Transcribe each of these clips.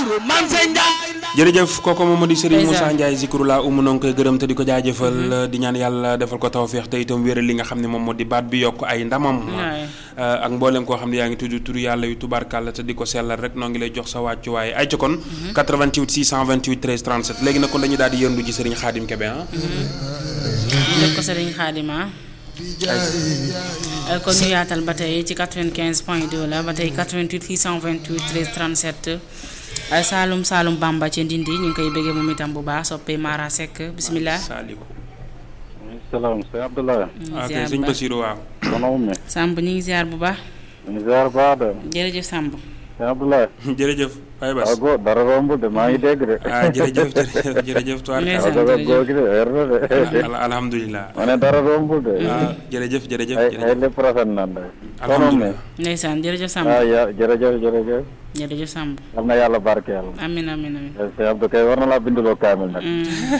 jërëjëf kooku moom di Serigne Moussa Ndiaye Zikrullah umu noo ngi koy gërëm te di ko jaajëfal di ñaan yàlla defal ko tawféex te itam wéral li nga xam ne moom moo di baat bi yokk ay ndamam ak mboolem koo xam ne yaa ngi tudd turu yàlla yu tubaarkàlla te di ko sellal rek noo ngi lay jox sa wàccu waaye ay ca kon 88 628 13 37 léegi nag kon dañu daal di yëndu ci Serigne Khadim Kébé ah def ko Serigne Khadim kon ñu yaatal ba tey ci 95 point 2 la ba tey 88 628 13 37 ay Saalum Saalum Bamba ci Ndindi ñu ngi koy bëggee moom itam bu baax soppee Mara Seck bisimilah. Saliou. salaam sëñ Abdoulaye. ok sëñ Basirou waaw. soxna Oumy. Samb ñu ngi ziar bu baax. ñu ngi ziar bu baax de. jërëjëf Samb. sëñ Abdoulaye. jërëjëf. Baye Bass waaw góor dara rombul de maa ngi dégg de. ah jërëjëf jërëjëf jërëjëf. ndeysaan waaw góor gi de wér na de. alhamdulilah. ma ne dara rombul de. ah jërëjëf jërëjëf ay jërëjëf. ay lépp rafet na de. soxna Oumy. alhamdulilah. ndeysaan jërëjëf Samb. ah ya jërëjëf jërëjëf. jërëjëf Samb. yal na yàlla barkeel. amin amin amin. sëñ Abdou kay war na laa binduloo kaamil nag.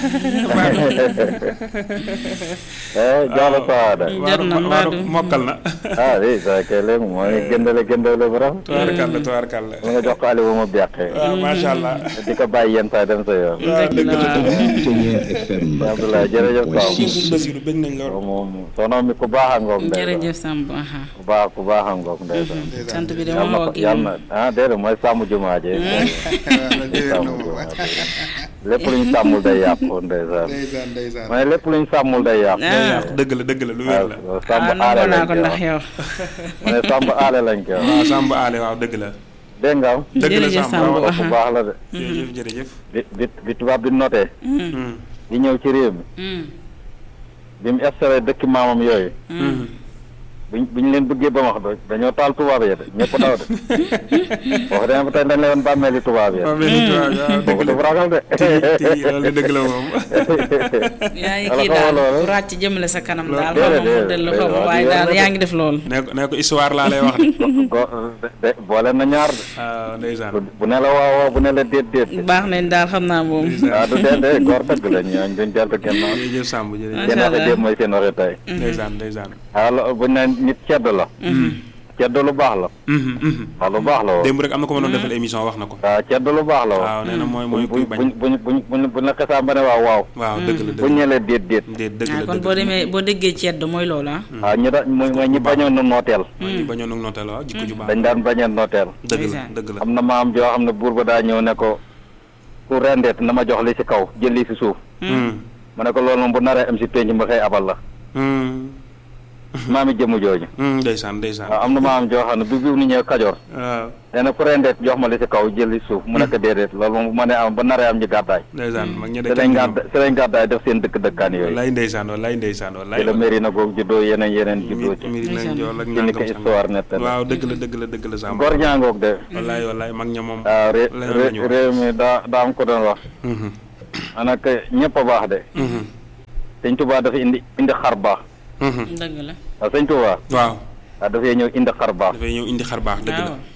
eh Diallo Saada. jar na mbaadu. mokkal na. ah oui ça kay léegi mooy gëndale gëndale bu rafet. tubaarkàlla tubaarkàlla. wala nga jox ko Aliou ma beqee. waaw macha allah. di ko bàyyi yenn saa dem sa yoon. waaw dëgg la sëñ Abdoulaye jërëjëf Samb. sëñ Basirou bëgg nañ lool. moom soxna mi ku baax a ngoog ndeysaan. jërëjëf Samb. aha. ku baax ku baax a ngoog ndeysaan. sant bi de yàlla moom na moo ko kii yàlla na ah déedéet mooy sàmm jumaa je sàmm jumaa je lépp lu ñu sàmmul day yàqu ndeysaan ndeysaan ndeysaan ma ne lépp lu ñu sàmmul day yàqu ah dëgg la dëgg la lu wér la. waaw sàmm ah aale nangoo naa lañ ko koy ndax wax yow. ma ne sàmm aale lañ koy wax waaw Samb aale waaw dëgg la. dégg nga am dëgg la jërëjëf Samb Samb waaw. ku baax la de jërëjëf jërëjëf. bi bi bi tubaab bi noté Hmm. di ñëw ci réew mi Hmm. bi mu installé dëkk maamam yooyu Hmm. biñ bi ñu leen bëggee ba wax do dañoo taal tubaab yi de ñëpp daw de wax dëgg ba tey dañ leen woon bàmmeeli tubaab yi waaw mais nit waaw waaw dëgg boobu la. dafa ragal de tey loolu dëgg la moom. yaa ngi Wala kii xamal daal loolu. ku ràcc jëmale sa kanam daal déedéet, xaw ma mu dellu xaw ma déedéet, waaye déedéet, daal déedéet. yaa ngi def lool. nee ko nee ko histoire laa lay wax de. go de boole na ñaar de waaw ndeysaan. bu bu ne la waaw waaw bu ne la déet déet de baax nañ daal xam naa moom. waaw du dee de góor dëgg la ñooñ duñ deltu gannaaw jërëjëf Samb jërëjëf. seen waxe déet mooy seen waxe tey ndeysaan ndeysaan. waaw lo- buñ ne nit ceddo la ceddo lu baax la Mhm, mhm. waaw lu baax la woon démb rek am na ko ma doon defal émission wax na ko. waaw ceddo lu baax la woon waaw nee na mooy mooy kuy buñ bañ. buñ buñ buñ buñ buñ la xesaan ba ne waaw waaw waaw dëgg la buñ dëgg ne la déet déet la déet dëgg ah la kon dëgg boo la. demee boo déggee cedd mooy loolu ah. waaw ñu da mooy mooy ñi bañoon nu nooteel mooy ñi bañoon ak nooteel waaw jikko ju baax. dañ daan bañoon nooteel dëgg la Ndeysaan. dëgg la. am na maam joo xam ne buur ba daa ñëw ne ko ku rendeet na ma jox li ci kaw jël li ci suuf Hmm. mu ne ko loolu moom bu naree am ci penc ma xëy abal la Hmm. maami jëmu jooju Hmm, ndeysaan ndeysaan. waaw am na maam joo xam ne bi biw ni ñëw kajoor waaw nee na ku rendeet jox ma li ci kaw jël li ci suuf mu ne ko déedéet loolu moom bu ma nee am ba naree am ñu gàddaay ndeysaan mag ña de si lañ kenn gàdda si lañ gàddaay def seen dëkk dëkkaan yooyu wallaay ndeysaan wallaay ndeysaan wallaay. ci la mairie na googu juddoo yeneen yeneen juddoo ci mbir nañ jool ak ci ni ko nangam histoire nettali waaw dëgg la dëgg la dëgg la Samb. gor ñaangoog de wallaay wallaay mag ña moom. waaw ré- leneen ré- la ñu wax. réew mi daa daa am ko doon wax Mhm, ana que ñëpp a baax de mhm, sëñ Tuubaa dafa indi indi xar baax mhm. dëgg la. waaw sëñ Tuubaa waaw waaw dafay ñëw indi xar baax dafay ñëw indi xar baax dëgg la. waaw.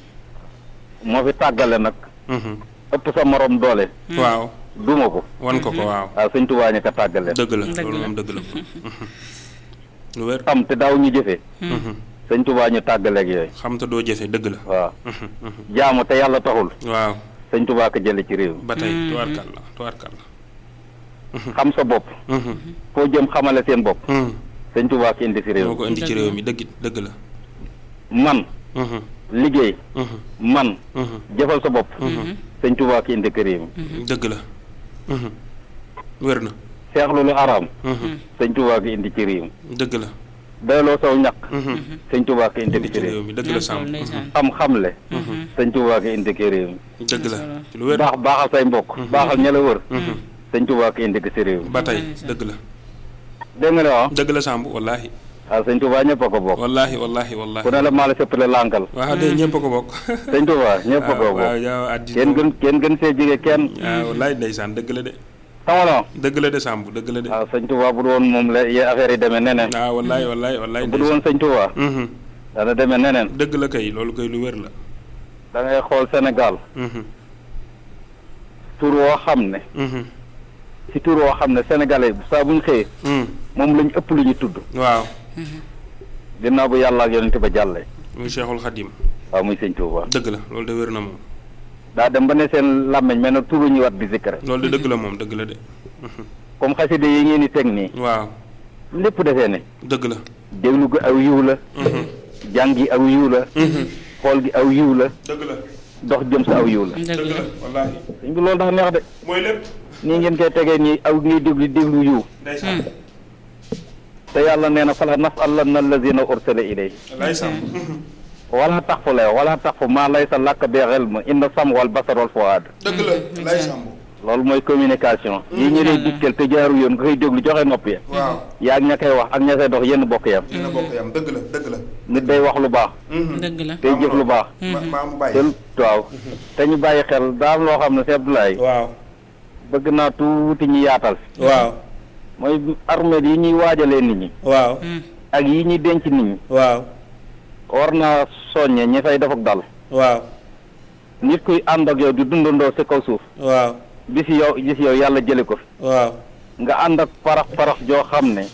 moo fi tàggale nag Mhm. ëpp sa morom doole waaw duma ko wan ko ko waaw. waaw sëñ Tuubaa ñu ko tàggale dëgg la Dëgg loolu la. moom dëgg la. Mhm. lu wér. xam te daaw ñu jëfee Mhm. sëñ Tuubaa ñu tàggaleeg yooyu xam te doo jëfe dëgg la. waaw Mhm, mhm. jaamu te yàlla taxul waaw sëñ Tuubaa ko jële ci réew mi ba tey tuwaarkal la tuwaarkal la. xam sa bopp Mhm, foo jëm xamale seen bopp mhm. sëñ Tuubaa ko indi ci réew moo ko indi ci réew mi dëgg dëgg la. mi man Mhm, liggéey mhm, man mhm, jëfal sa bopp sëñ Tuubaa ko indi ci réew mi mhm. dëgg la. Mhm. wér na. seexlu lu araam Mhm, sëñ Tuubaa ko indi ci réew mi dëgg la. doyloo saw ñaq Mhm. sëñ Tuubaa ko indi indi ci ci réew réew mi mi dëgg la Samb. ndeysaan. xam-xamle sëñ Tuubaa ko indi ci réew mi dëgg la ci lu wér. baax baaxal say mbokk baaxal ña la wër Mhm. sëñ Tuubaa ko indi ci réew mi ba tey dëgg la. dégg nga ne waaw dëgg la Samb wallaahi. waaw sëñ Tuubaa ñëpp a ko bokk wallaahi wallaahi wallaahi. ku ne la maa la sëppale lànkal waaw de ñëpp a ko bokk. sëñ Tuubaa ñëpp a ko waaw waaw bokk yow addi. kenn gën kenn gën see jige kenn waaw wallaay ndeysaan dëgg la de. xama la dëgg la de Samb dëgg la de. waaw sëñ Tuubaa bu du woon moom la ye affaire yi demee neneen waaw wallaay wallaay wallaay bu du woon sëñ Tuubaa Mhm. dana demee neneen dëgg la kay loolu kay lu wér la. da ngay xool Sénégal Mhm, tur woo xam ne mhm, si tur woo xam ne sénégalais yi saa bu ñu xëyee mhm. moom lañ ëpp lu ñu tudd waaw ginnaaw bu yàlla ak yonent ba jàllee muy Cheikhul Khadim waaw muy sëñ Tuubaa dëgg la loolu de wér na moom. daa dem ba ne seen làmmiñ mel na turu ñu wat di zikkare loolu de dëgg la moom dëgg la de comme xaside yi ngeen di teg nii waaw lépp defee ne dëgg la déglu gi aw yiw la jàng gi aw yiw la xool gi aw yiw la dëgg la dox jëm sa aw yiw la dëgg la wallaahi sëñ bi loolu dafa neex de mooy lépp nii ngeen koy tegee nii aw ngay déglu déglu yiw ndeysaan te yàlla nee na fala nasalanna allazina ursila ilay wallaay sam wala tax fu lay wala tax fu maa laysa làkk bi ilm inna sam wal basar wal fuaad dëgg la wallaay sam loolu mooy communication yi ñu lay dictel te jaaru yoon nga koy déglu joxe nopp ya waaw yaa ak ña koy wax ak ña koy dox yenn bokk yam dina bokk yam dëgg la dëgg la nit day wax lu baax dëgg la tey jëf lu baax maa mu te bàyyi waaw te ñu bàyyi xel daa am loo xam ne si Abdoulaye waaw bëgg naa tuuti ñu yaatal waaw mooy armée yi ñuy waajalee nit ñi waaw ak yi ñuy denc nit ñi waaw war naa soññe ñi fay def ak dal waaw nit kuy ànd ak yow di dundandoo si kaw suuf waaw bis yow gis yow yàlla jële ko fi waaw nga ànd ak parax parax joo xam ne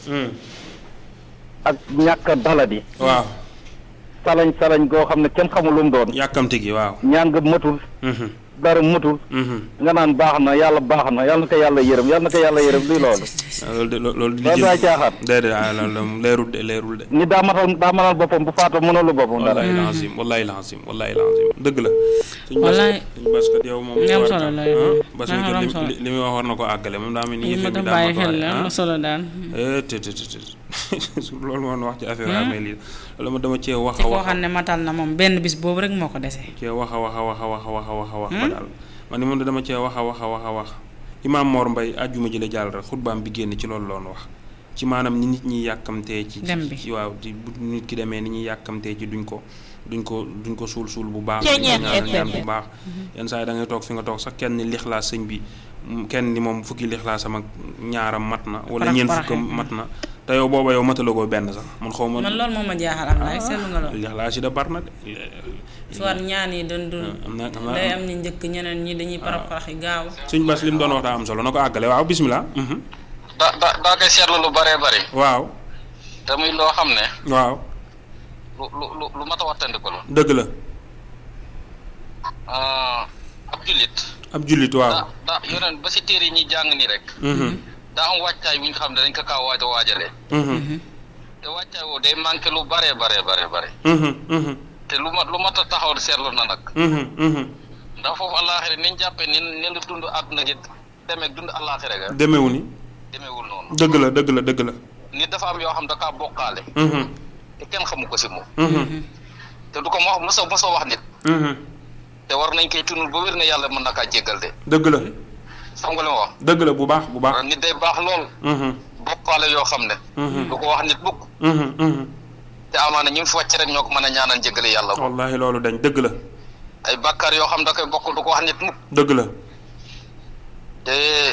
ak ñàkk a daladi waaw salañ salañ goo xam ne kenn xamul lu mu doon yàkkamti gi waaw ñaan nga matul dara matul nga naan baax na yàlla baax na yàlla na ko yàlla yërëm yàlla na ko yàlla yërëm luy loolu loolu de loolu di loolu daa caaxaan déedéet ah loolu moom leerul de leerul de nit daa matal daa manal boppam bu faatoo mënalu boppam dara wallahi lazim wallahi lazim wallahi lazim dëgg la suñ Wallaay. suñ basket yow moom Nga am solo la yow. bas Nga am li solo. li muy wax war na ko àggale moom daa mel ni li ma yëfe bi doon daa bàyyi mat xel la waaye, am na ah. solo daal Eh, te te te te su loolu moom wax ci affaire amee lii loolu ma dama cee wax ci a koo wax xam ne matal na moom benn bis boobu rek moo ko dese cee wax a wax a wax a wax a wax a wax a wax ba daal man ni moom dama cee wax a wax a wax a wax imaam Mor Mbaye àjjuma ji la jàll rek xutbaam bi génn ci loolu loon wax ci maanaam ni nit ñi yàkkamtee ci Dem bi. ci waaw di bu nit ki demee ni ñuy yàkkamtee ci duñ ko duñ ko duñ ko suul suul bu baax duñ ko ñaanal ñaan bu baax yenn saa yi da ngay toog fi nga toog sax kenn ni lixlaas sëñ bi mm, kenn ni moom fukki lixlaasam ak ñaaram mat na wala Parax ñeent paraxe. fukkam mat na te yow booba yow matalagoo benn sax man xaw ma man loolu moom ma jaaxal am laay seetlu nga loolu lixlaas yi da bar na de soit ñaan yi doon dund am na am na day am ñu njëkk ñeneen ñi dañuy parax parax yi gaaw suñ bas li mu doon wax daa am solo na ko àggale waaw bismillah mhm. da da daa koy seetlu lu bëree bëri waaw te muy loo xam ne waaw lu lu lu lu mat a wattandiku la dëgg la Ah, ab jullit ab jullit waaw da da yoneen ba si téere yi ñuy jàng nii rek mhm, daa am wàccaay bu ñu xam ne dañ ko kaa waaj a waajalee mhm, te wàccaay woo day manqué lu bëree bëree bëree bëri mhm, mhm, te lu mat lu mat a taxaw seetlu na nag mhm, mhm. ndax foofu àllaaxira ni ñu jàppee ni ni lu dund àdduna gi demeeg dund àllaaxira ga demewu ni demeewul noonu dëgg la dëgg la dëgg la nit dafa am yoo xam da kaa bokkaale mhm, te kenn xamu ko si moom mhm, te du ko mo mos a mos a wax nit mhm. te war nañ koy tunul ba wér ne yàlla mën na kaa jéggal de dëgg la xam nga li ma wax dëgg la bu baax bu baax nit day baax lool mhm, bokkaale yoo xam ne mhm, du ko wax nit mukk mhm, mhm. te amaana ñu fi wàcc rek ñoo ko mën a ñaanal jéggale yàlla ko wallahi loolu dañ dëgg la ay bàkkaar yoo xam da koy bokk du ko wax nit mukk dëgg la te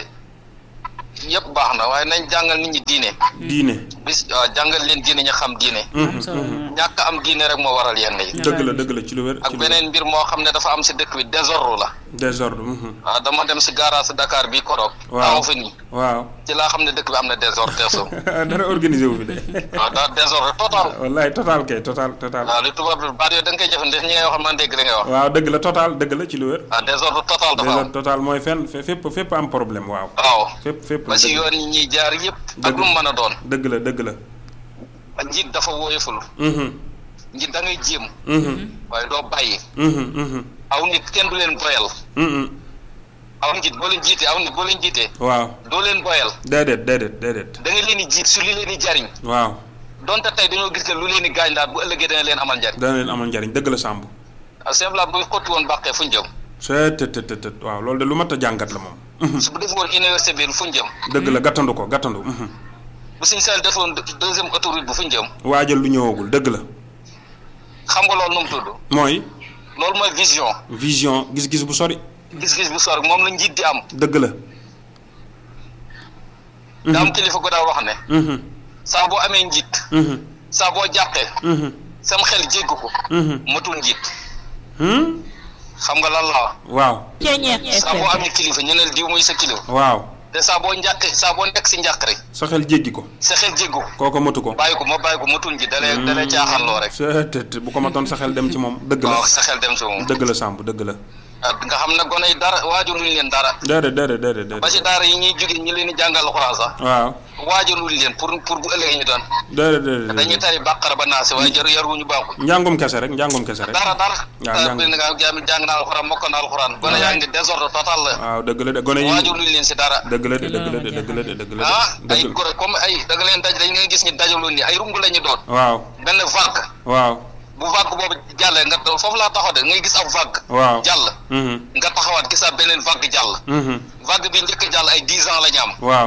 yëpp baax na waaye nañ jàngal nit ñi diine diine bis waaw jàngal leen diine ñu xam diine am solo ñàkk am diine rek moo waral yenn yi dëgg la dëgg la ci lu wér ak ci lu wér beneen mbir moo xam ne dafa am si dëkk bi désordre la désordre mhm. waaw dama dem si garage Dakar bi koroog Waaw. taxaw fa nii waaw ci laa xam ne dëkk bi am na désordre teeso dara organisé wu fi de waaw daa désordre total wallahi total kay total total waaw li tubaab bi baat yooyu da nga koy jëfandikoo ñi ngay wax man dégg li ngay wax waaw dëgg la total dëgg la ci lu wér waaw désordre total dafa désordre am total mooy fenn fe- fépp fépp am problème waaw waaw fépp fépp ba si dëgg la. yoon yi ñuy jaar yëpp ak Dëgg. lu mu mën a doon dëgg la dëgg la njiit dafa wóoyeful mhm, njiit da ngay jéem mhm, waaye doo bàyyi mhm, mhm, aw nit kenn du leen boyal mhm. aw njiit boo leen jiitee aw nit boo leen jiitee waaw doo leen boyal déedéet déedéet déedéet da nga leen di jiit su li leen di jariñ waaw donte tey dañoo gis que lu leen di gaañ daal bu ëllëgee dana leen amal njariñ dana leen amal njariñ dëgg la sàmb simple bu xotti woon bàqee fu ñu jëm c'est të të të waaw loolu de lu mat a jàngat la moom mhm. su bu def woon université bi fu ñu jëm dëgg la gàttandu ko gàttandu mhm. bu suñ seel defoon deuxième autoroute bu fu ñu jëm waajal lu ñëwagul dëgg la xam nga loolu nu mu tudd mooy loolu mooy vision vision gis-gis bu sori gis-gis bu sor moom la njiit di am dëgg la daa am kilifa gu daa wax ne mhm, saa boo amee njiit mhm, saa boo jàqee mhm, sam xel jégg ko mhm. matul njiit Hmm? xam nga lan la wax waaw saa boo amee kilifa ñu ne diw muy sa kilifa waaw te saa boo njàqee saa boo nekk si njàq rek sa xel jéggi ko sa xel jégg ko kooko matu ko bàyyi ko ma bàyyi ko matul njiit dalee dalee caaxaan loo rek c'est të bu ko matoon sa xel dem ci moom dëgg la waaw sa xel dem si moom dëgg la sàmb dëgg la nga xam ne gone yi dara waajuluñ leen dara déedéet déedéet déedéet ba déedéet si daara yi ñuy jóge ñi leen di jàngal alxuraan sax waaw waajuluñ leen pour pour bu ëllëgee ñu doon déedéet déedéet dañuy tari bàqara ba naasi waaye jar yaruñu baaxul njàngum kese rek njàngum kese rek dara dara waaw dara jàng- bi nga jàng jàng naa alxuraan mokk naa alxuraan gone yaa ngi désordre total la waaw dëgg la de gone yi waajuluñ leen si dara dëgg la de dëgg la de dëgg la de dëgg la ah de ay dëgg la gore comme ay da nga leen daj dañ nga gis ñu dajaloo ni ay rungu la ñu doon waaw benn vague waaw bu vague boobu jàllee nga foofu laa taxaw de ngay gis ab vague waaw jàll mhm nga taxawaat gisaat beneen vague jàll mhm vague bi njëkk a jàll ay dix ans la ñu am waaw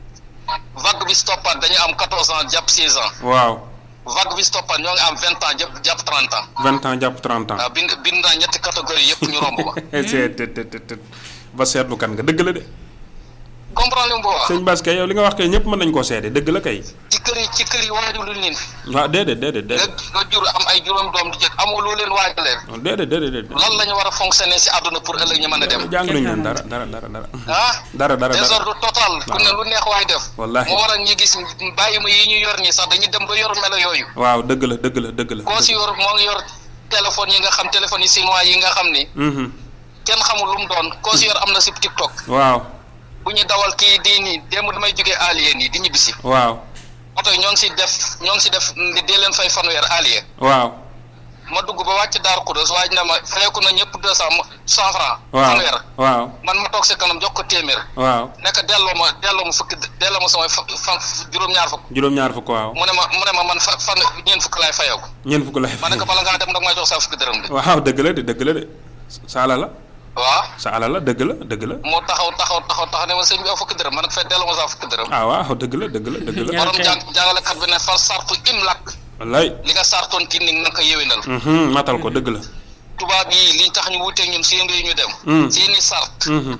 vague bi stoppaat dañu am quatorze ans jàpp seize ans waaw vague bi stoppaat ñoo ngi am vingt ans jàpp jàpp trente ans vingt ans jàpp trente ans waaw bind bind naa ñetti catégorie yëpp ñu romb ma c'est te te te te ba seetlu kan nga dëgg la de comprendre li mu wax sëñ Bass kay yow li nga wax kay ñëpp mën nañ koo seede dëgg la kay ci kër yi ci kër yi waaju luñ leen waaw déedéet déedéet nga déedéet nga jur am ay juróom doom di jëkk amoo loo leen waajaleen déedéet déedéet déedéet lan la ñu war a fonctionner si àdduna pour ëllëg ñu mën a dem jàng nañ leen dara dara dara dara ah dara dara dara désordre total ku ne lu neex waay def Wallaahi. moo waral ñu gis bàyyi ma yi ñu yor ñi sax dañuy dem ba yor melo yooyu waaw dëgg la dëgg la dëgg la koo si yor moo ngi yor téléphone yi nga xam téléphone yi chinois yi nga xam ni mhm kenn xamul lu mu doon koo si yor am na si TikTok waaw bu ñu dawal kii di nii démb damay jógee alien yi di ñibbisi waaw oto yi ñoo ngi si def ñoo ngi si def di dee leen fay fanweer alien waaw ma dugg ba wàcc Daaru Xudoos waaj na ma fayeeku na ñëpp deux cent cent franc waaw fanweer waaw man ma toog si kanam jox ko téeméer waaw nekk delloo ma delloo ma fukki delloo ma samay fa fan juróom-ñaar fukk juróom-ñaar fukk waaw mu ne ma mu ne ma man fa fan ñeent fukk laay fayeeku ñeent fukk lay ma ne ko bala ngaa dem nag may jox sa fukki dërëm de waaw dëgg la de dëgg la de sa ala la waaw sa ala la dëgg la dëgg la moo taxaw taxaw taxaw taxaw ne ma sëñ bi aw fukki dërëm ma ne ko fay delloo ma sa fukki dërëm ah waaw dëgg la dëgg la dëgg la Ja. borom ok. jàng jàngalekat bi ne fa sartu imlak wallaay li nga sartoon kii ni nga ko yéwénal mhm matal ko dëgg la tubaab yi liñ tax ñu wuteeg ñun seen réew ñu dem Mm. seeni sart mhm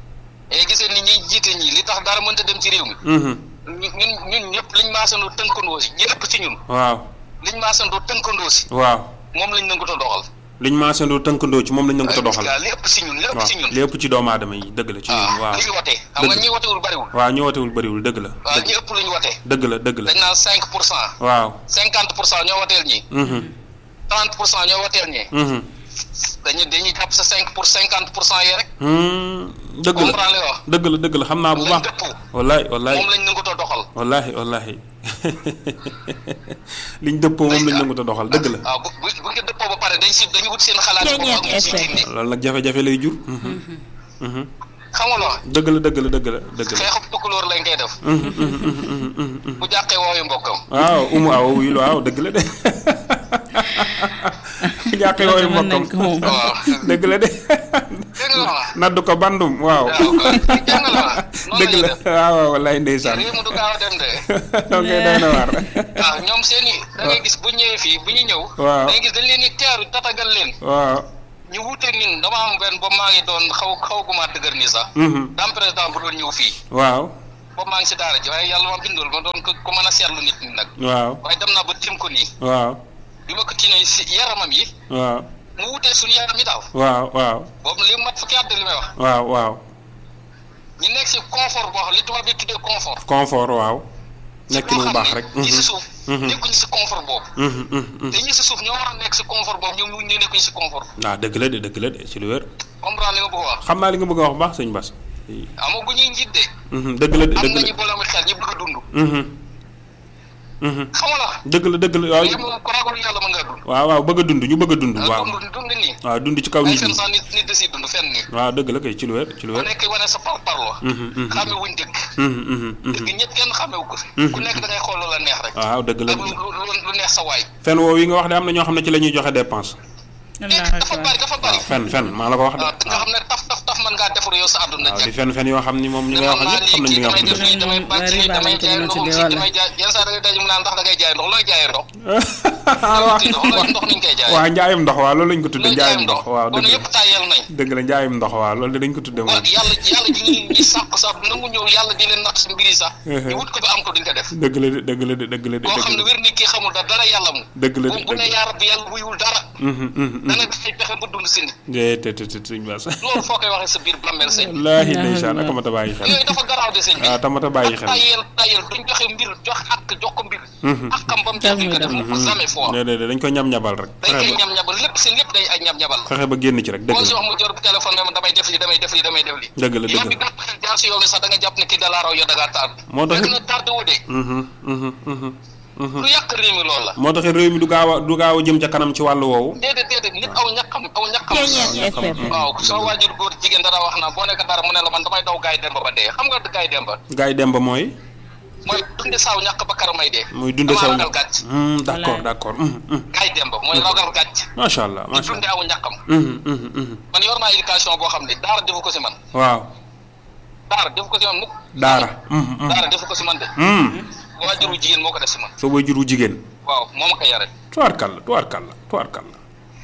et gisee ni ñuy jiite ñi li tax dara mënta dem ci réew mi mhm ñu- ñun ñun ñëpp liñ maasandoo tënkandoo si ñi ëpp ci ñun waaw liñ maasandoo tënkandoo si waaw moom lañ nanguta doxal liñ maasandoo tënkandoo ci moom lañ nangu ko doxal waaw li ëpp si ñun li ëpp waaw si ñun li ëpp ci doomu aadama yi dëgg la ci ñun waaw li ñu watee xam nga Dëgg. ñi watewul bariwul waaw ñu wootewul bëriwul dëgg la waaw ñi ëpp lu ñu watee dëgg la dëgg la dañ naan cinq pour cent waaw cinquante pour cent ñoo wateel ñi mhm trente pour cent ñoo wateel ñi mhm dañuy dañuy jàpp sa cinq pour cinquante pour cent yi rek Hmm, dëgg la comprendre li wax dëgg la dëgg la xam naa bu lañ baax dëppoo wallaay wallaay moom lañ nanguta doxal wallahi wallahi liñ dëppoo moom lañ nangu ta doxal dëgg la waaw bu bu bu ngeen dëppoo ba pare dañ si dañu wut seen xalaat bopp ak ñu si dindi loolu nag jafe-jafe lay jur Mhm. Mhm. xam nga loo dëgg la dëgg la dëgg la dëgg la xeexub tukulóor lañ koy def Mhm, mhm, mhm, mhm, mhm, mhm. bu jàqee wooyu mbokkam waaw umu aw wuyul waaw dëgg la de jàqe yooyu mën nañ mbokkam ko moom. waaw dëgg la de dégg nga wax naddu ko bandum waaw waaw kon dégg nga la noonu dëgg la ñuy la def waaw waaw wallaay ndeysaan réew mi du gaaw a dem de donc doy na waar waaw ñoom seen i da ngay gis bu ñëwee fii bu ñu ñëw Waaw. da ngay gis dañ leen di teeru tatagal leen waaw ñu wuuteeg ñun dama am benn ba maa ngi doon xaw xaw gumaa dëgër nii sax Mhm. daam président bu doon ñëw fii waaw ba maa ngi si daara ji waaye yàlla ma bindul ma doon ko ko mën a seetlu nit ñi nag waaw waaye dem naa ba tim ko nii waaw bi ma ko tiinee si yaramam yi waaw mu wutee suñu yaram yi daaw waaw waaw boobu li mat fukki at li may wax waaw waaw ñu nekk si confort boo xam li tubaab bi tuddee confort confort waaw nekk loo lu xam baax ne rek ñi si Mhm. suuf Mhm. nekkuñu si confort boobu Mhm, mhm, mhm. te ñi si suuf ñoo war a nekk si confort boobu ñoom ñu nekkuñu si confort waaw dëgg la de dëgg la de ci lu wér comprendre li nga bëgg a wax xam naa li nga bëgg a wax bu baax sëñ Bass amaguñuy njiit de Mhm, dëgg la de am dëgg nañu la boloomi xel ñu bëgg a dund Mhm. Mhm. xam nga la dëgg la dëgg la waaw mais moom ko ragal yàlla mën ngaa dund waaw waaw bëgg a dund ñu bëgg a dund waaw dund dund nii waaw dund ci kaw ay nit fen ñi sax nit nit da siy dund fenn nii waaw dëgg la kay ci lu wér ci lu ku wér nekk wane sa par parlo Mhm, mhm. xame wuñ dëgg Mhm, mhm, mhm. dëgg ñëpp kenn xamewu ko ku nekk da ngay xool lu la neex rek waaw dëgg la ak lu lu lu neex sa waay fen woowu yi nga wax de am na ñoo xam ne ci la ñuy joxe dépense Allahu dafa akbar. bari dafa bari fen fen maa la ko wax de waaw nga xam ne taf taf taf mën ngaa defaru yow sa àdduna waaw di jag fen fen yoo xam ni moom ñi nga wax ñëpp xam nañ li nga wax damay def dëgg nii damay bàcc nii damay jaay ndoxum si damay jaay yenn saa da ngay daj mu naan ndax da ngay jaay ndox looy jaayee ndox waaw ndox looy ndox niñ koy jaayee waaw njaayum ndox waaw loolu lañ ko tudde looy njaayum ndox waaw kon dëgg la yëpp tàyyeel nañ dëgg la njaayum ndox waaw loolu de dañ ko tudde moom waaw yàlla yàlla ji ñuy ñi sàq sax nangu ñëw yàlla di leen natt si mbir yi sax ñu wut ko ba am ko duñ ko def dëgg la de dëgg la de dëgg la de koo dëgg xam ne la wér ni kii xamul dara dara yàlla mu dëgg la de bu bu ne dëgg yaa rabbi yàlla wuyul dara Mhm, mhm, mhm. dana dafay pexe ba dund si nit de te te te sëñ Bass loolu foo koy waxee sa biir bàmmeel sëñ bi wallaahi ndeysaan ak amata bàyyi xel yooyu dafa garaaw de sëñ bi waaw tamata bàyyi xel tayel tayel duñ joxe mbir jox ak jox ko mbir ak xam ba mu jeex duñ ko def mu ko jamais fois déedéet dañ ko ñam-ñabal rek dañ koy fexe ba ñam ñabal lépp seen lépp day ay ñam ñabal fexe ba génn ci rek dëgg boo si la wax mu jor téléphone ne ma damay def li damay def li damay def li dëgg la yoon dëgg bi la gàtt xel jaar si yoon bi sax da nga jàpp ne kii da laa raw yow da ngaa tardé Moo tax- fekk na tardé wu de Mhm, mhm, mhm, mhm. lu yàq réew mi loolu la moo tax réew mi du gaaw a du gaaw a jëm ca kanam ci wàllu woowu déedéet déedéet nit aw ñàkkam aw ñàkkam Ceeñeer FM. waaw soo waajur góor jigéen dara wax naa boo nekk dara mu ne la man damay daw gaay demba ba dee xam nga gaay demba gaay yi dem ba mooy mooy dunde saaw ñàkk ba kara may dee muy dunde Damaa saw ragal gàcc Hmm, d'accord Voilà. d'accord mhm, mhm. gaay demba mooy ragal gàcc macha allah di macha dunde allah aw ñàkkam Mhm, mhm, mhm. man yor naa éducation boo xam ne daara defu ko si man waaw daara defu ko si man mukk daara mhm, mhm. daara defu ko si man de Hmm, waajuru jigéen moo ko def si man sa waajuru jigéen waaw moo ma ko yare tubaarkàlla tubaarkàlla tubaarkàlla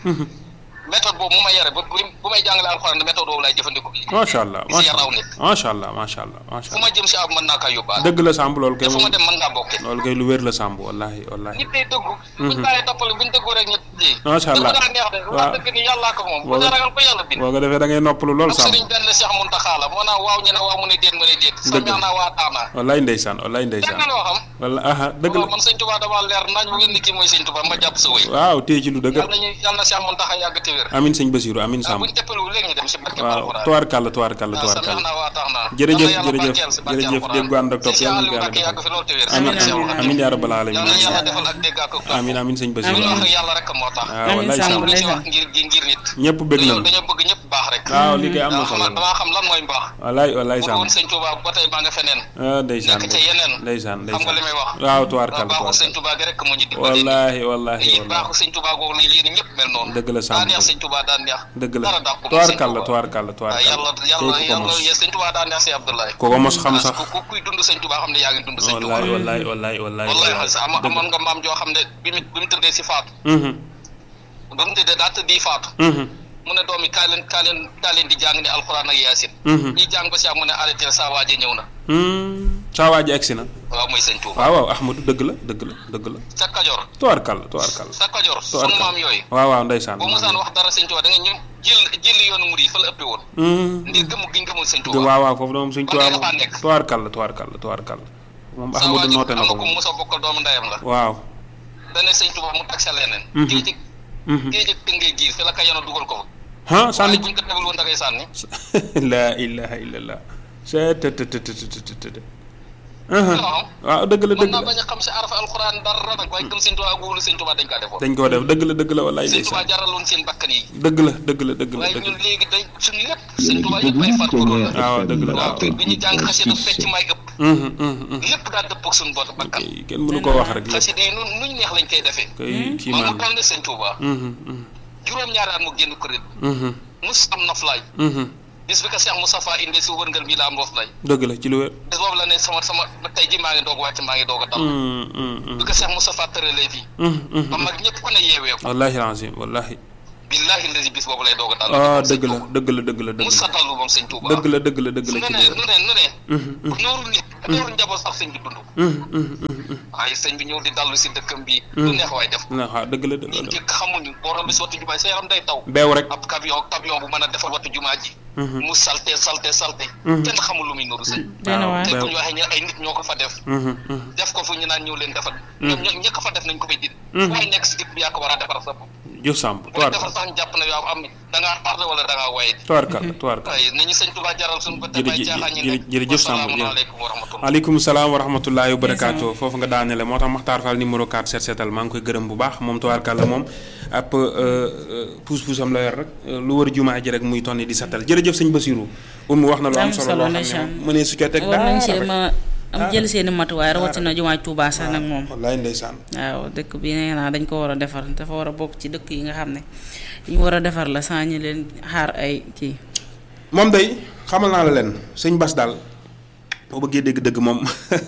méthode boobu mu ma yare ba bu bu may jàngale alxuraan méthode boobu laay jëfandikoo macha allah di si macha yar aw allah nit macha allah macha allah macha fu allah ma jëm si ab mën naa kaa yóbbaale dëgg la Samb loolu kay te fu ma moom dem mën ngaa bokke loolu kay lu wér la Samb wallahi wallahi nit day dëggu buñ bàyyee toppale buñ dëggu rek ñu ji Macha Allah. dëgg daa neex de Waaw. wax dëgg ni yàllaa ko moom bu Boo- dee ragal ko yàlla bind boo ko defee da ngay noppalu lool ak Samb sëriñ benn Cheikh Muntaxa la moo naan waaw ñu ne waaw mu ne déet mu ne déet sa Dëgg la. ñaax naa waa taama wallahi ndeysaan wallahi dégg ndeysaan nga loo xam walla aha dëgg waaw la man sëñ Tuubaa dama leer nañ mu ngeen ni kii mooy sëñ Tuubaa ma jàpp sa wéy waaw téye ci lu dëgg yàlla nañu yàlla na Cheikh Muntaxa yàgg te wér amin sëñ Basiru amin waaw Samb buñ teppalu léegi ñu dem si barke waaw alxuraan tubaarkàlla tubaarkàlla waaw sa ñaax tubaarkàlla naa waa tax naa jërëjëf yàlla jërëjëf barkeel si barke jërëjëf alxuraan. dégg ànd ak topp si yàlla Aliou na ko Mbacke yàlla yàgg fi loolu te wér amin si Seexul amin Xadiim. amin yaa rabbal alamin yàlla na yàlla defal ak dégg ak topp amin amin sëñ lu Basiru ñu wax rek yàlla rek moo tax waaw Amin wallahi Samb Samb lu ci ndeysaan. wax ngir ngir nit ñëpp bëgg dañoo nañu dañoo bëgg ñëpp baax rek waaw li koy am na dama solo xam damaa xam lan mooy mbaax wallahi wallahi bu Samb woon sëñ Touba ba tey maa nga feneen ah ndeysaan nekk ca yeneen ndeysaan xam nga li may wax waaw tubaarkàlla baaxu sëñ tubaarkàlla Touba gi rek moo ñu dimbali wallahi wallahi yi wallahi baaxu sëñ Touba googu la yéen ñëpp mel noonu Dëgg la Samb daa neex sëñ Touba daa neex dëgg la dara dàq ko tubaarkàlla tubaarkàlla waaw yàlla tubaarkàlla yàlla tey ku ko yàlla mos yéen sëñ Touba daa neex si Abdoulaye ku ko mos xam sax ku ku kuy dund sëñ Touba xam ne yaa ngi dund sëñ Touba wallahi wallahi wallahi wallahi wallahi xal sa ama amoon nga maam joo xam ne bi mu bi mu tëddee si faatu mhm ba mu tëddee daa tëddi faatu mhm mu ne doom yi kaay leen kaay leen kaay leen di jàng ne alxuraan ak yaasin mhm ñi jàng ba si am mu ne arrêté saa waaje ñëw na Hmm, saa waa ji egsi na waaw mooy sëñ Touba waaw waaw Ahmadou dëgg la dëgg la dëgg la sa Kajoor tubaarkàlla tubaarkàlla sa Kajoor sunu tubaarkàlla maam yooyu waaw waaw ndeysaan bu musaan wax dara sëñ Touba da nga ñu jël jël yoonu murid yi fa la ëppee woon Hmm, ndir gëmu giñ gëmul sëñ dëgg Touba waaw waaw foofu de moom suñ Kon tubaab day dafa moom nekk. tubaarkàlla tubaarkàlla tubaarkàlla moom sa Ahmadou waajur noote am na na ko ko moom mos a bokkal doomu ndeyam la waaw dane sëñ Touba mu tag sa leneen Mhm. géej gi mhm géej gi tëngee giir fi la ka yano dugal ko fa ah waaye sànni buñ ko tegul woon da ngay sànni la ilaha illallah c'est të të të të të të të waaw waaw dëgg la mën dëgg naa la bañ a xam si arafa alxuraan dara nag waaye gëm sëñ Touba ak wóolu sëñ Touba dañ kaa defoon dañ koo def dëgg la dëgg la wallaay sëñ Touba ndeysaan jaraloon seen bakkan yi dëgg la dëgg la dëgg la waaye dëgg ñun la léegi day suñu lépp sëñ Touba yëpp ay far ko la waaw dëgg la waaw waaw bi ñu jàng xasida fecc may ëpp Mhm, mhm, mhm. lépp daal dëppoo ak suñu bot bakkan kay kenn mënu koo wax rek lépp xasida yi nun nuñ neex lañ koy defee kay kii moom maan mu toll ne sëñ Touba Mhm, mhm, juróom-ñaari at mu génn kuréel mhm, mus am noflaay mhm. bis bi ko Cheikh Moustapha indi si wërngal bi la am noflaay dëgg la ci lu wér bis boobu la ne sama sama tey ji maa ngi doog wàcc maa ngi doog a dal Mhm, mhm, bi ko Cheikh Moustapha tëralee fii mhm, mhm. ba mag ñëpp ku ne yeewee ko wallahi lazim wallahi billahi lazi bis boobu lay doog a dal ah dëgg la dëgg la dëgg la dëgg mus la sa dallu moom sëñ Touba dëgg la dëgg la dëgg la nu ci ne lu wér nu ne nu ne Mhm, mhm, nooru nit nooru njaboot sax sëñ bi dund mhm, mhm, mhm. waaye sëñ bi ñëw di dallu si dëkkam bii lu neex waay def na waaw dëgg la dëgg ñi la njëkk xamuñu boo romb si wattu jumaa sa yaram day taw beew rek ab camion camion bu mën a defar wattu jumaa ji Mhm. mu salte salte salte Mhm. kenn xamul lu muy nuru sëñ dana waaw waar te beew bu ñu waxee ñu ay nit ñoo ko fa def Mhm, mhm. def ko fu ñu naan ñëw leen defar ñoom ñoo ñëkk fa def nañ ko fay din waaye nekk si dëkk bi yaa ko war a defar sa bopp jëf Samb bu tuwaar defar sax ñu jàpp na yow am da ngaa tardé wala da ngaa waye tuwaarkàlla tuwaarkàlla waaye nañu sëñ Tuubaa jaral suñu ko te bay Jërëjëf- caaxaan ñi jërëjëf- jërëjëf Samb, jërëjëf. asalaamaaleykum wa rahmatullah aleykum salaam wa rahmatullahi wa barakaatu foofu nga daanele moo tax Maxtaar Fall numéro 4 set setal maa ngi koy gërëm bu baax moom tubaarkàlla moom ab puus puusam la yor rek lu wër jumaa ji rek muy tonni di setal jërëjëf sëñ Basiru um wax na lu am am solo solo loo xam ne ndeysaan. moom mënee su ca teg war nañ dara see rek. ma am jël seeni matuwaay rawatina jumaay Tuubaa sax nag moom wallaay ndeysaan waaw dëkk bi nee naa dañ ko war a defar dafa war a bokk ci dëkk yi nga xam ne yi ñu war a defar la saa ñu leen xaar ay kii moom day xamal naa la leen sëñ Bas daal boo bëggee dégg dëgg moom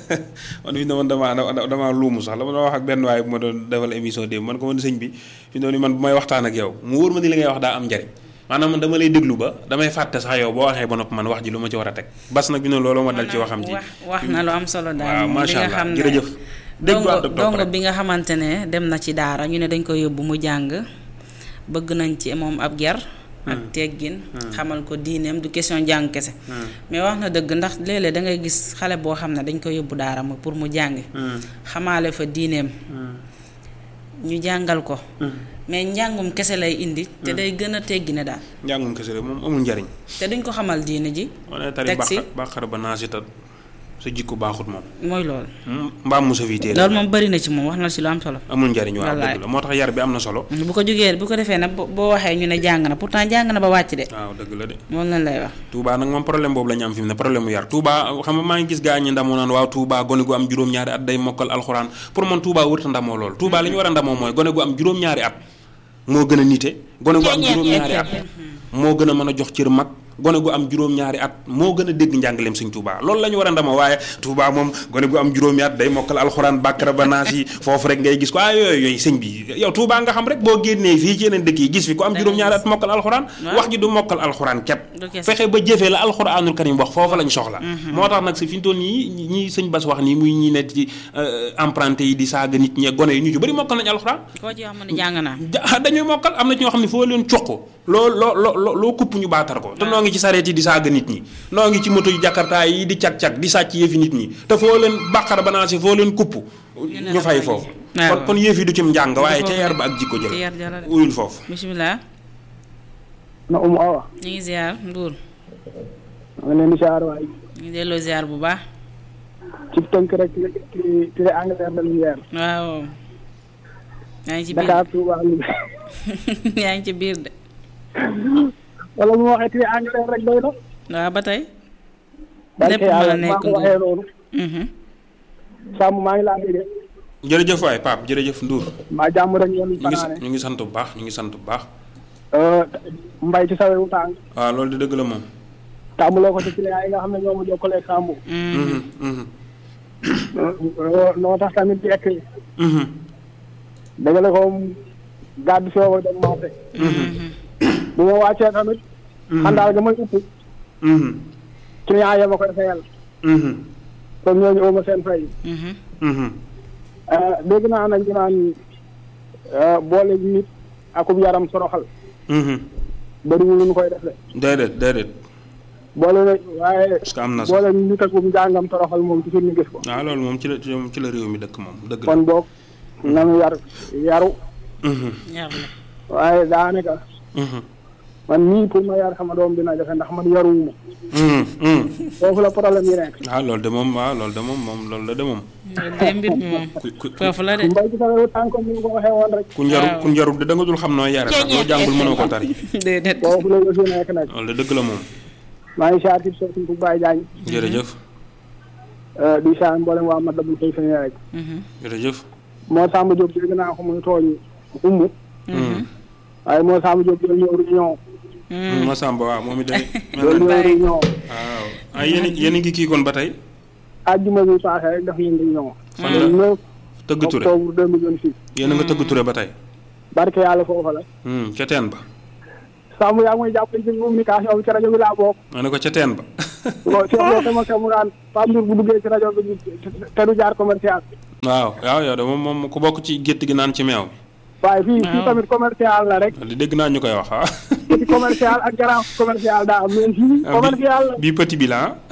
man fi ne man damaa dama damaa luumu sax la ma doon wax ak benn waaye bu ma doon defal émission démb man ko man sëñ bi fi ne man bu may waxtaan ak yow mu wóor ma ni li ngay wax daa am njariñ maanaam man dama lay déglu ba damay fàtte sax yow boo waxee ba noppi man wax ji lu ma ci war a teg bas nag bi ne loolu ma dal ci waxam ji wax wax na lu am solo daal waaw moom bi macha nga allah xam ne jërëjëf déglu dongo ànd ak topp dongo rek. bi nga xamante ne dem na ci daara ñu ne dañ ko yóbbu mu jàng bëgg nañ ci moom ab ger ak teggin xamal ko diineem du question jàng kese mais wax na dëgg ndax léeg-léeg da ngay gis xale boo xam ne dañ ko yóbbu daara mu pour mu jàngi xamaale fa diineem ñu jàngal ko mais njàngum kese lay indi te day gën a teggi ne daal njàngum kese rek moom amul njariñ te duñ ko xamal diine ji wane tari teg si bàqar bàqar ba naa si ta sa jikko baaxut moom mooy loolu mbaam mu sa fii téere loolu moom bëri na ci moom wax na ci lu am solo amul njariñ waaw Wallaay. dëgg la moo tax yar bi am na solo bu ko jógee bu ko defee nag bo- boo waxee ñu ne jàng na pourtant jàng na ba wàcc de waaw dëgg la de moom lañ lay wax Touba nag moom problème boobu la ñu am fi mu ne problème mu yar Touba xam nga maa ngi gis gaa ñi ndamoo naan waaw Touba gone gu am juróom-ñaari at day mokkal alxuraan pour man Touba wërta ndamoo lool Touba li ñu war a ndamoo mooy gone gu am juróom-ñaari at moo gën a nite gone gu am juróom-ñaari at moo gën a mën a jox cër mag gone gu am juróom-ñaari at moo gën a dégg njàngaleem sëñ Touba loolu la ñu war a ndamoo waaye Touba moom gone gu am juróomi at day mokkal alxuraan bàkkara ba naas yi foofu rek ngay gis ko ah yooyu yooyu sëñ bi yow Touba nga xam rek boo génnee fii ci yeneen dëkk yi gis fi ku am juróom-ñaari at mokkal alxuraan Waaw. wax ji du mokkal alxuraan kepp Du kese. fexe ba jëfee la alxuraanul karim wax foofu lañ soxla moo tax nag si fi ñu toll nii ñi sëñ Bas wax nii muy ñi nekk ci emprunté yi di saaga nit ñi gone yi ñu ci bëri mokkal nañ alxuraan koo ci wax mu ne jàng naa ja- dañuy mokkal am na ci ñoo xam ne foo leen cuq loo loo loo loo kupp ñu baatar ko te noo ngi ci sareet yi di saaga nit ñi noo ngi ci moto yu jakarta yi di cag-cag di sàcc yëfi nit ñi te foo leen bàqara banaasi foo leen kupp ne ñu la fay fay. foofu waaw. kon kon yëf yi du cim njàng waaye ca foofu yar ba ak jikko ci jël yar jala de uyul foofu bisimilah na umu awa ñu ngi ziar Ndour ma ngi leen di siyaar waay ñu ngi delloo ziar bu baax ci tënk rek ci ci ci Angleterre la lumière waaw yaa ngi ci biir Dakar Touba Louga yaa ngi ci biir de wala mu waxee ci Angleterre rek doy na waaw ba tey barke lépp mën a yàlla nekk maa ko Ndour. waxee noonu Mhm. sàmm maa ngi laa déggee jërëjëf waay Pape jërëjëf Ndour maa jàmm rek ngeen ñu ngi fanaane ñu ngi sant bu baax ñu ngi sant bu baax mbay ci sawewu tàng waaw loolu di dëgg la moom tàmbaloo ko ci client yi nga xam ne ñoo ma jokkalee Sambu Mhm. Mhm, mhm, noo tax tamit di ekk mhm, dagale ko gàddu sooba dem marché bu ma wàccee tamit xandaal ga may upp mhm, client ya ma koy fayal mhm, kon ñooñu uma seen fay Mhm. mhm. dégg naa nag ñu naan boole nit akub yaram soroxal Mhm. bëriwul lu ñu koy def de déedéet déedéet boole na waaye parce que am na sax boole nit akub njàngam toroxal moom toujours ñu gis ko waaw loolu moom ci la ci la réew mi dëkk moom dëgg la kon boog nanu yar yaru Mhm, yar la waaye daanaka mhm, man nii pour ma yar sama doom dina jafe ndax man yaruwuma mhm, mhm. foofu la problème yi nekk waaw loolu de moom waaw loolu de moom moom loolu la de moom loolu de mbir mi moom ku ku foofu la de mbay ci sawewu tànk ni nga ko waxee woon rek ku njaru waaw. ku njaru de da nga dul xam noo yare ndax loo jàngul mënoo ko tari déedéet foofu la yëf yi nekk nag loolu de dëgg la moom maa ngi siyaar ci soxna bu Baye Diagne jërëjëf di siyaar mboolem waa mat la bu fay feñee rek Mhm. jërëjëf moo Samba Diop dégg naa ko muy tooñ umu Mhm. waaye moo Samba Diop jël ñëw réunion Mhm. Masamba waaw moom it day jël ñëw réunion waaw ah yéen a yéen a ngi kii kon ba tey àjjuma bi passé rek def nañ réunion fan le la 9 tëgg ture octobre 2026 yéen a nga tëgg ture ba tey barke yàlla foofa la Hmm, ca teen ba Samba yaa ngi may jàppale ci communication bi ci rajo bi laa bokk ma ne ko ca teen ba loolu Cheikh Lo sama kër mu naan Pape Ndour bu duggee ci rajo bi te du jaar commercial waaw waaw yow de moom moom ku bokk ci gétt gi naan ci meew waaye fii fii Waaw. tamit commercial la rek di dégg naa ñu koy wax ah petit commercial ak grand commercial daa am mais fii commercial la bi petit bi la ah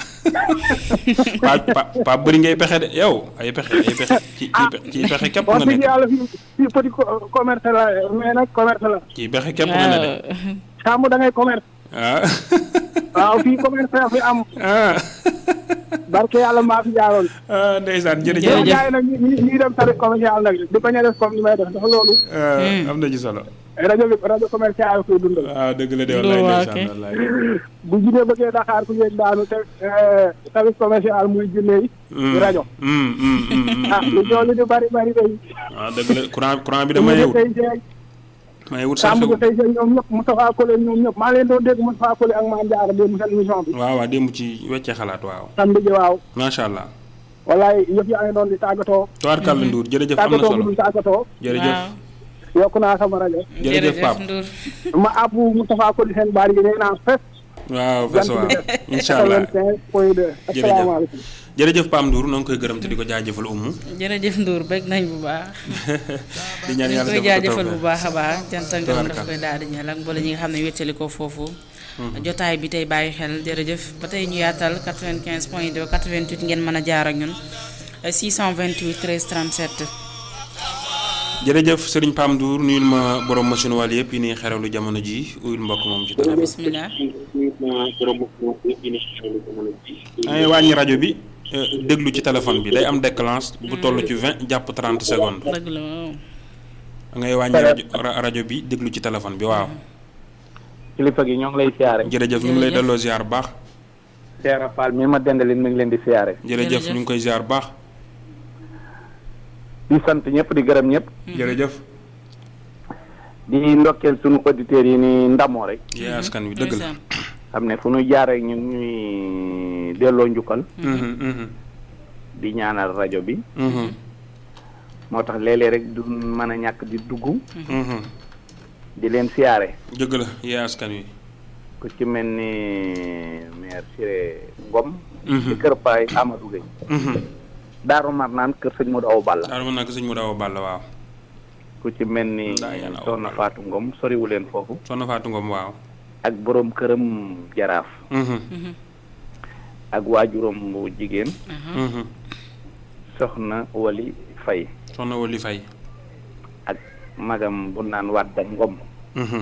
pa pa pa bëri ngay pexe de yow ay pexe ay pexe ci ci pe- ci pexe képp wax nga dëgg nekk yàlla fii fii petit co- commerce la mais nag commerce la ci pexe képp nga ne de Samb da ngay commerce ah waaw fii commerce la fi am ah barke yàlla maa fi jaaroon ah ndeysaan yow jërëjëf gars yi nag ñi ñi ñuy dem service commercial nag di bañ a def comme ni may def ndax loolu ah, am na ci solo rajo bi rajo commercial koy dundal waaw dëgg la de Loolu wallaay waa ndeysaan kay. wallaay bu jinne bëggee Dakar ku yéeg daanu te service commercial muy jinne yi Hmm, di rajo hmm, hmm, hmm, hmm, ah lu joolu di bari bari day waaw dëgg la courant courant bi dama mu yewut tey jeeg may wut sax Samb xew ko tey jeeg ñoom ñëpp Moustapha Kole ñoom ñëpp maa leen doon dégg Moustapha Kole ak Mame Diarra démb seen émission bi waaw waaw démb ci weccee xalaat waaw samedi ji waaw macha allah wallaay yëf yaa ngi doon di tàggatoo tubaarkàlla Ndour jërëjëf am na tàggatoo bu solo dul tàggatoo jërëjëf waaw yokk naa sama rajo jërëjëf Pape Ndour ma àbbu Moustapha Kole seen baar yi nee naa fes waaw fes jant waaw bi def incha allah 85 point 2 asalaamaaleykum jërëjëf Pam Ndour noo ngi koy gërëm te di ko jaajëfal umu jërëjëf Ndour bëgg nañ bu baax di ñaan ñu yàlla koy defal ko jaajëfal bu tawfeex. baax a baax cant ak ngërëm daf Tabaraka. koy daal di ñeel ak mboole ñi nga xam ne wéttali ko foofu jotaay bi tey bàyyi xel jërëjëf ba tey ñu yaatal 95 point 2 88 ngeen mën a jaar ak ñun 628 13 37 jërëjëf Serigne Pam Ndour nuyul ma borom machine wàll yëpp yi ni xeralu jamono ji uyul mbokk moom ci téléphone. bismillah ay wàññi rajo bi euh, déglu ci téléphone bi day am déclenche bu toll ci vingt jàpp trente secondes dëgg la waaw ngay wàññi rajo ra- rajo bi déglu ci téléphone bi waaw kilifa gi ñoo ngi lay siyaare. jërëjëf ñu ngi lay Jërëjëf. delloo ziar bu baax Seera Fall mi ma dendalin mi ngi leen di siyaare. jërëjëf Jërëjëf. ñu ngi koy ziar bu baax di sant ñëpp di gërëm ñëpp. jërëjëf di ndokkeel sunu auditeurs yi ni ndamoo rek. yee askan wi dëgg la ndeysaan. xam ne fu ñu jaar rek ñun ñuy delloo njukkal. Mhm, mhm, di ñaanal rajo bi. mhm, moo tax léeg-léeg rek du mën a ñàkk di dugg. mhm. di leen siyaare. dëgg la yee askan wi ku ci mel ni maire Siré Ngom. Mhm. ci kër Paay Amadou Gueye. Mhm. Daaru Marnaan kër sëñ Modou Awa Balla. daal mën naa ko sëñ mu daaw bàll waaw ku ci mel ni Daa yàlla Awa Soxna Balla. Fatou Ngom soriwu leen foofu. soxna Fatou Ngom waaw ak borom këram jaraaf. Mhm, ak waajuram bu jigéen. mhm. soxna Wali Fay soxna Wali Faye ak magam bu naan Wadda Ngom. Mhm.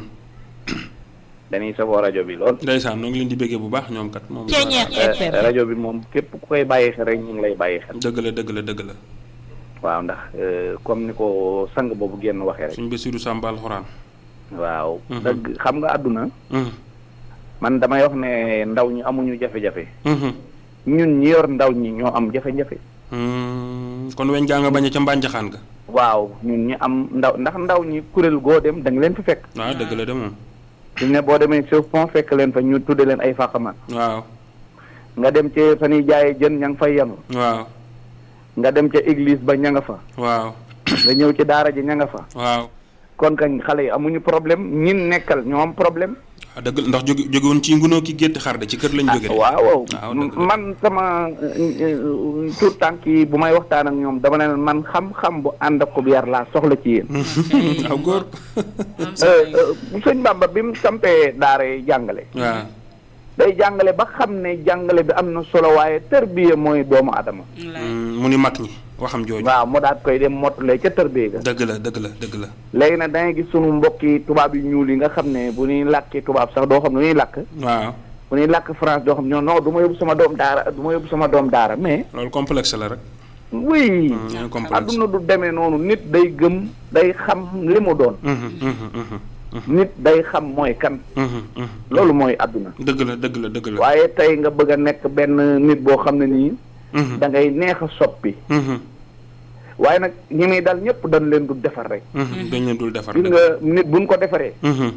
dañuy safoo rajo bi lool. ndeysaan ñoo ngi leen di bëggee bu baax ñoom kat moom Eh, rajo bi moom képp ku koy bàyyi xel rek ñu ngi lay bàyyi xel. dëgg la dëgg la dëgg la waaw ndax eh, comme ni ko sang boobu génn waxee rek. suñ Basiru Sàmba alxuraan waaw. Mhm. dëgg xam nga àdduna. Mhm, man damay wax ne ndaw ñi amuñu jafe-jafe. mhm. ñun ñi yor ndaw ñi ñoo am jafe-jafe. Hmm, kon weñ gaa nga bañ a ca mbànjaxaan ga waaw ñun ñi am ndaw ndax ndaw ñi kuréel goo dem da nga leen fi fekk. waaw dëgg la de moom suñ ne boo demee sur pont fekk leen fa ñu tudde leen ay fàqaman waaw nga dem ci fa ñuy jaayee jën ña nga fay yanu waaw nga dem ca église ba ña nga fa waaw nga ñëw ci daara ji ña nga fa waaw kon kañ xale yi amuñu problème ñin nekkal ñoo am problème ah dëgg la ndax jóge jóge woon ci ngunoo ki gétt xar de ci kër lañ jóge de waaw waaw waaw dëgg la. man sama tout tànk yi bu may waxtaan ak ñoom dama ne leen man xam-xam bu ànd ak ko bu yar laa soxla ci yéen waaw góor am solo yi. bu sëñ Bamba bi mu sampee daara yi jàngale waaw day jàngale ba xam ne jàngale bi am na solo waaye tërbiye mooy doomu adama Wallaay. Hmm, mu ni mag ñi waxam jooju waaw mu daat koy dem mottale ca tërbiye ga dëgg la dëgg la dëgg la léegi nag da ngay gis sunu mbokki tubaab yu ñuul yi nga xam ne bu ñuy làkki tubaab sax doo xam ne ñuy làkk waaw bu ñuy làkk France doo xam ne non du ma yóbbu sama doom daara du ma yóbbu sama doom daara mais loolu complexe la rek oui Hmm, ñooy complexe adduna du demee noonu nit day gëm day xam li mu doon Mhm, mhm, mhm, nit day xam mooy kan mhm, mhm. loolu mooy adduna dëgg la dëgg la dëgg la waaye tey nga bëgg a nekk benn nit boo xam ne nii Mhm, da ngay neex a soppi mhm, waaye nag ñi muy dal ñëpp dañ leen du defar rek mhm. dañ leen dul defar gis dëgg nga nit buñ ko defaree Mhm,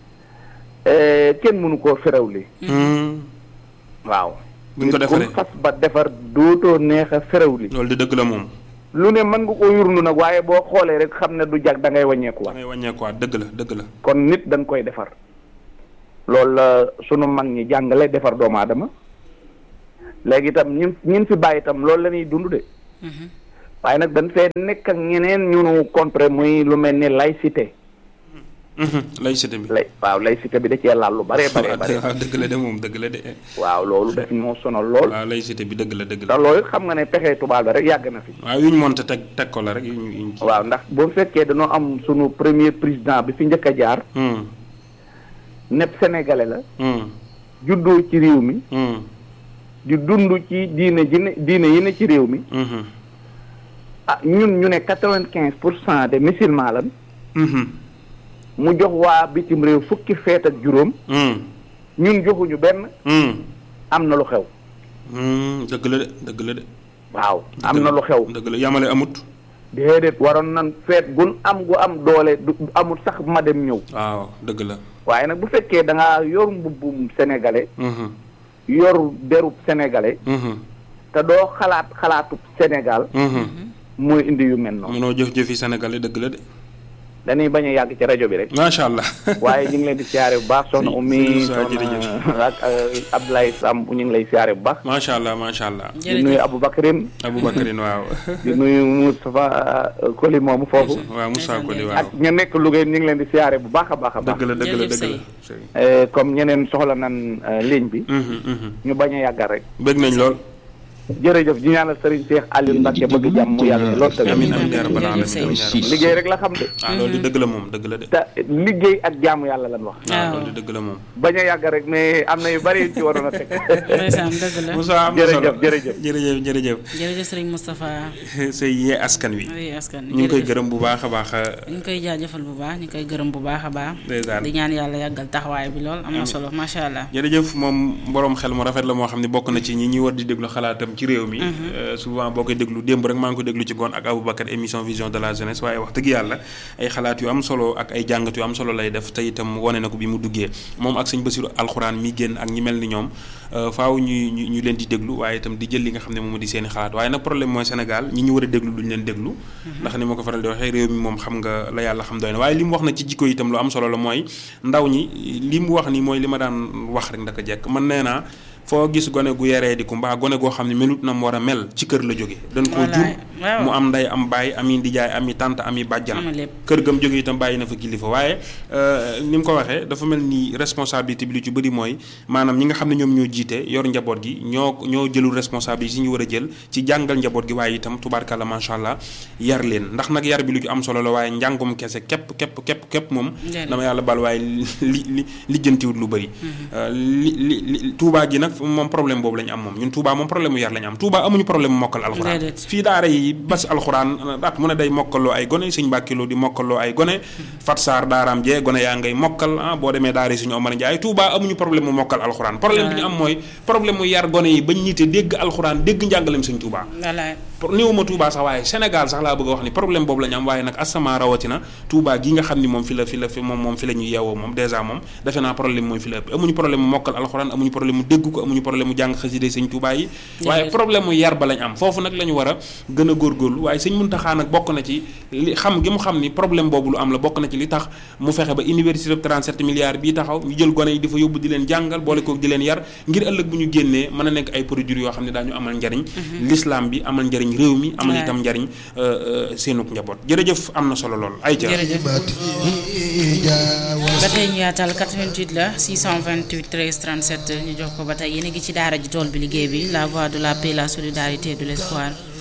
eh, kenn mënu koo ferawli mhm. waaw buñ ko nit defaree ku xas ba defar dootoo neex a ferawli loolu di dëgg la moom lu ne mën nga ko yurnu nag waaye boo xoolee rek xam ne du jag da ngay da wàññeekuwaat ngay wàññeekuwaat dëgg la dëgg la kon nit dañ koy defar loolu la sunu mag ñi jàngale defar doomu aadama léegi itam ñin ñin fi bàyyi itam loolu la ñuy dund de Mhm. waaye nag dañ fee nekk ak ñeneen ñu nu contre muy lu mel ni laïcité Mhm, laïcité bi lay waaw laïcité bi da cee laal lu bare bare bare waaw dëgg la de moom dëgg la de waaw loolu daf moo sonal lool waaw laïcité bi dëgg la dëgg te la loolu xam nga ne pexe tubaab la rek yàgg na fi waaw yu ñu monte teg teg ko la rek yu ñu yu ñu waaw ndax boo fekkee dañoo am sunu premier président bi fi njëkk a jaar Hmm, nepp sénégalais la hmm, juddoo ci réew mi hmm, di dund ci diine ji ne diine yi ne ci réew mi mhm, ah ñun ñu ne quatre-vingt-quinze pour cent de musulmans lan mhm, mu jox waa bitim réew fukki feet ak juróom hmm, ñun joxuñu benn hmm, am na lu xew hmm, dëgg la de dëgg la de waaw am na lu xew dëgg la yamale amut déedéet waroon nan feet gun am gu am doole du amul sax ma dem ñëw waaw dëgg la waaye nag bu fekkee da ngaa yor mbubbum sénégalais mhm, yor derub sénégalais mhm, te doo xalaat xalaatub Sénégal mhm. mooy indi yu mel noonu mënoo jëf-jëfi sénégalais dëgg la de dañuy bañ a yàgg ci rajo bi rek macha allah waaye ñu ngi leen di siyaare bu baax soxna Si- Oumy si- si- soxna jërëjëf. ak euh, Abdoulaye Samb ñu ngi lay siyaare bu baax macha allah macha allah di nuyu jërëjëf Aboubacrine aboubacarine waaw di nuyu Moustapha euh, Koli moomu foofu waaw Moussa Koli waaw ak ña nekk Louga ñu ngi leen di siyaare bu baax a baax a baax dëgg la dëgg la Jërëjëf dëgg la Sey. Sey. Euh, comme ñeneen soxla nan euh, ligne bi Mhm, mhm. ñu bañ a yàggal rek bëgg nañ lool jërëjëf di ñaanal Serigne Cheikh Aliou Mbacke bëgg jàmm mu yàgg lool tamit amiin amiin yaa rabbal jërëjëf aalamiin Sey. liggéey rek la xam de ah loolu dëgg la moom dëgg la de te liggéey ak jaamu yàlla lan wax waaw waaw. loolu dëgg la moom bañ a yàgg rek mais am na yu bari yu ci waroon a teg ndeysaan dëgg la Moussa am na solo jërëjëf jërëjëf jërëjëf jërëjëf jërëjëf sëriñ Moustapha say yee askan wi oui askan ñu ngi koy jërëjëf. gërëm bu baax a baax ñu ngi koy jaajëfal bu baax ñu koy gërëm bu baax a baax ndeysaan di ñaan yàlla yàggal taxawaay bi lool am na solo macha allah jërëjëf moom borom xel mu rafet la moo xam ne bokk na ci ñi ñuy war di déglu xalaatam ci réew mi Euh, souvent boo koy déglu démb rek maa ngi ko déglu ci ngoon ak Aboubacar émission vision de la jeunesse waaye wax dëgg yàlla ay xalaat yu am solo ak ay jàngat yu am solo lay def te itam wane na ko bi mu duggee moom ak sëñ Basiru alxuraan mi génn ak ñi mel ni ñoom euh, faaw ñu ñu ñu leen di déglu waaye itam di jël li nga xam ne moom di seen i xalaat waaye nag problème mooy Sénégal ñi ñu war a déglu duñ leen déglu ndax ni ma ko faral di waxee réew mi moom xam nga la yàlla xam doy na waaye li mu wax na ci jikko itam lu am solo la mooy ndaw ñi li mu wax ni mooy li ma daan wax rek ndaka jekk man nee naa foo gis gone gu yaree di ko mbaa gone goo xam ne melut na mu war a mel ci kër la jóge dañ koo jur Wallaay, waaw. mu am nday am baay ami ndijaay ami tante ami bàjjan Am lépp. kër gam jóge itam bàyyi na fa kilifa waaye euh, ni mu ko waxee dafa mel ni responsabilité bi lu ci bëri mooy maanaam ñi nga xam ne ñoom ñoo jiite yor njaboot gi ñoo ñoo jëlul responsabilité yi ñu war a jël ci jàngal njaboot gi waaye itam tubaarkàlla macha allah yar leen ndax nag yar bi lu ci am solo la waaye njàngum kese képp képp képp képp moom Njëriñ. dama yàlla bal waaye li li lijjantiwut lu bëri li li li Touba gi nag moom problème boobu la ñu am moom ñun Touba moom problème mu yar la ñu am Touba amuñu problème mu mokkal alxuraan Déedéet. fii daara yi bas alxuraan at mu ne day mokkaloo ay gone sëñ Mbàkkiloo di mokkaloo ay gone Fat Saar daaraam jee gone yaa ngay mokkal ah boo demee daara yi suñu Omar Njaay Touba amuñu problème mu mokkal alxuraan problème bi ñu am mooy problème mu yar gone yi bañ ñite dégg alxuraan dégg njàngaleem sëñ Touba wallaay pour néewuma Touba sax waaye Sénégal sax laa bëgg a wax ni problème boobu la ñu am waaye nag asama rawatina Touba gi nga xam ni moom fi la fi la fi moom moom fi la ñuy yeewoo moom dèjà moom defe naa problème mooy fi la ëpp amuñu problème mu mokkal alxuraan amuñu problème mu dégg ko amuñu problème mu jàng xasida sëñ Touba yi waaye problème mu yar ba lañ am foofu nag la ñu war a gën a góorgóorlu waaye sëñ Muntaxa nag bokk na ci li xam gi mu xam ni problème boobu lu am la bokk na ci li tax mu fexe ba université de 37 milliards bii taxaw ñu jël gone yi di fa yóbbu di leen jàngal boole koog di leen yar ngir ëllëg bu ñu génnee mën a nekk ay produits yoo xam ne daañu amal njariñ l'islam bi amal njariñ réew mi amal Ouais. itam njariñ euh, euh, seenuk njaboot jërëjëf am na solo lool ay ca jërëjëf ba tey ñu yaatal 88 la 628 13 37 ñu jox ko ba tey yéen a ngi ci daara ji tool bi liggéey bi la voix de la paix la solidarité de l'espoir